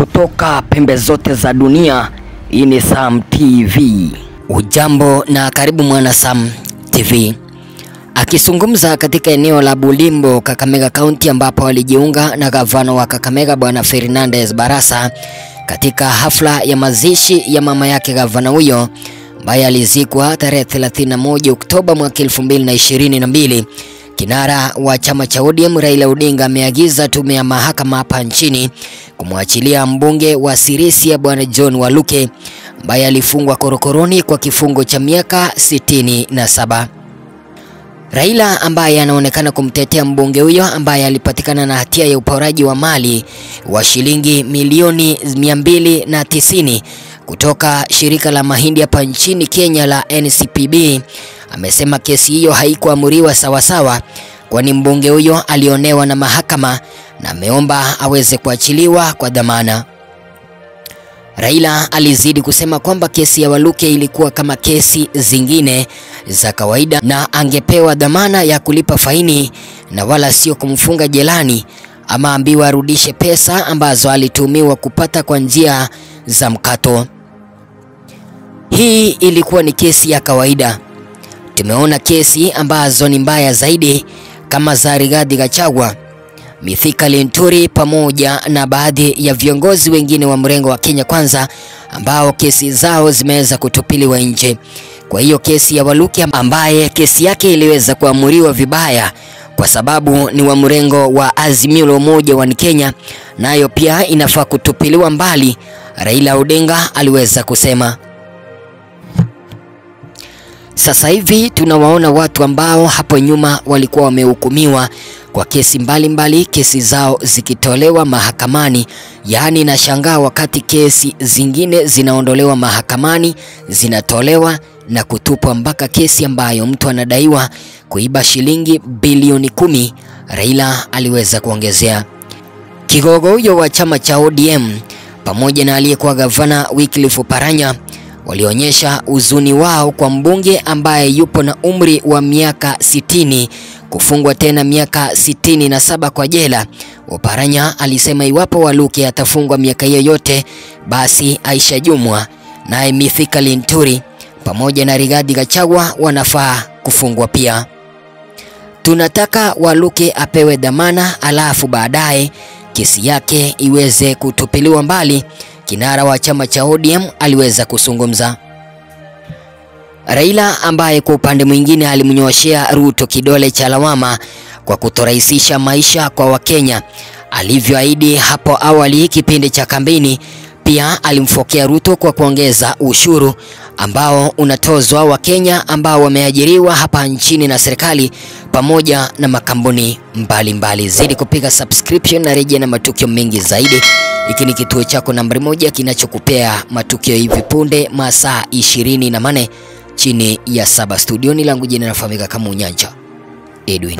kutoka pembe zote za dunia. Hii ni Sam TV. Ujambo na karibu mwana Sam TV. Akizungumza katika eneo la Bulimbo, Kakamega County, ambapo alijiunga na gavana wa Kakamega Bwana Fernandez Barasa katika hafla ya mazishi ya mama yake gavana huyo ambaye alizikwa tarehe 31 Oktoba mwaka 2022. Kinara wa chama cha ODM Raila Odinga ameagiza tume ya mahakama hapa nchini kumwachilia mbunge wa Sirisia Bwana John Waluke ambaye alifungwa korokoroni kwa kifungo cha miaka 67. Raila ambaye anaonekana kumtetea mbunge huyo ambaye alipatikana na hatia ya uporaji wa mali wa shilingi milioni 290 kutoka shirika la mahindi hapa nchini Kenya la NCPB amesema kesi hiyo haikuamuriwa sawasawa, kwani mbunge huyo alionewa na mahakama na ameomba aweze kuachiliwa kwa dhamana. Raila alizidi kusema kwamba kesi ya Waluke ilikuwa kama kesi zingine za kawaida na angepewa dhamana ya kulipa faini na wala sio kumfunga jelani ama ambiwa arudishe pesa ambazo alitumiwa kupata kwa njia za mkato. Hii ilikuwa ni kesi ya kawaida. Tumeona kesi ambazo ni mbaya zaidi kama za Rigathi Gachagua, Mithika Linturi pamoja na baadhi ya viongozi wengine wa mrengo wa Kenya Kwanza ambao kesi zao zimeweza kutupiliwa nje. Kwa hiyo kesi ya Waluke ambaye kesi yake iliweza kuamuriwa vibaya kwa sababu ni wa mrengo wa Azimio la Umoja wa Kenya, nayo pia inafaa kutupiliwa mbali, Raila Odinga aliweza kusema. Sasa hivi tunawaona watu ambao hapo nyuma walikuwa wamehukumiwa kwa kesi mbalimbali mbali, kesi zao zikitolewa mahakamani. Yaani nashangaa wakati kesi zingine zinaondolewa mahakamani, zinatolewa na kutupwa mpaka kesi ambayo mtu anadaiwa kuiba shilingi bilioni kumi. Raila aliweza kuongezea. Kigogo huyo wa chama cha ODM pamoja na aliyekuwa gavana Wycliffe Oparanya walionyesha huzuni wao kwa mbunge ambaye yupo na umri wa miaka sitini kufungwa tena miaka sitini na saba kwa jela. Oparanya alisema iwapo Waluke atafungwa miaka hiyo yote, basi Aisha Jumwa naye Mithika Linturi pamoja na Rigathi Gachagua wanafaa kufungwa pia. Tunataka Waluke apewe dhamana, alafu baadaye kesi yake iweze kutupiliwa mbali. Kinara wa chama cha ODM aliweza kuzungumza. Raila ambaye kwa upande mwingine alimnyoshea Ruto kidole cha lawama kwa kutorahisisha maisha kwa Wakenya alivyoahidi hapo awali kipindi cha kampeni. Pia alimfokea Ruto kwa kuongeza ushuru ambao unatozwa Wakenya ambao wameajiriwa hapa nchini na serikali pamoja na makampuni mbalimbali. Zidi kupiga subscription na rejea na matukio mengi zaidi. Hiki ni kituo chako nambari moja kinachokupea matukio hivi punde masaa ishirini na mane chini ya saba. Studioni langu jina nafahamika kama Unyanja Edwin,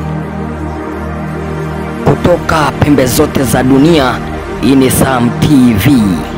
kutoka pembe zote za dunia. Hii ni Sam TV.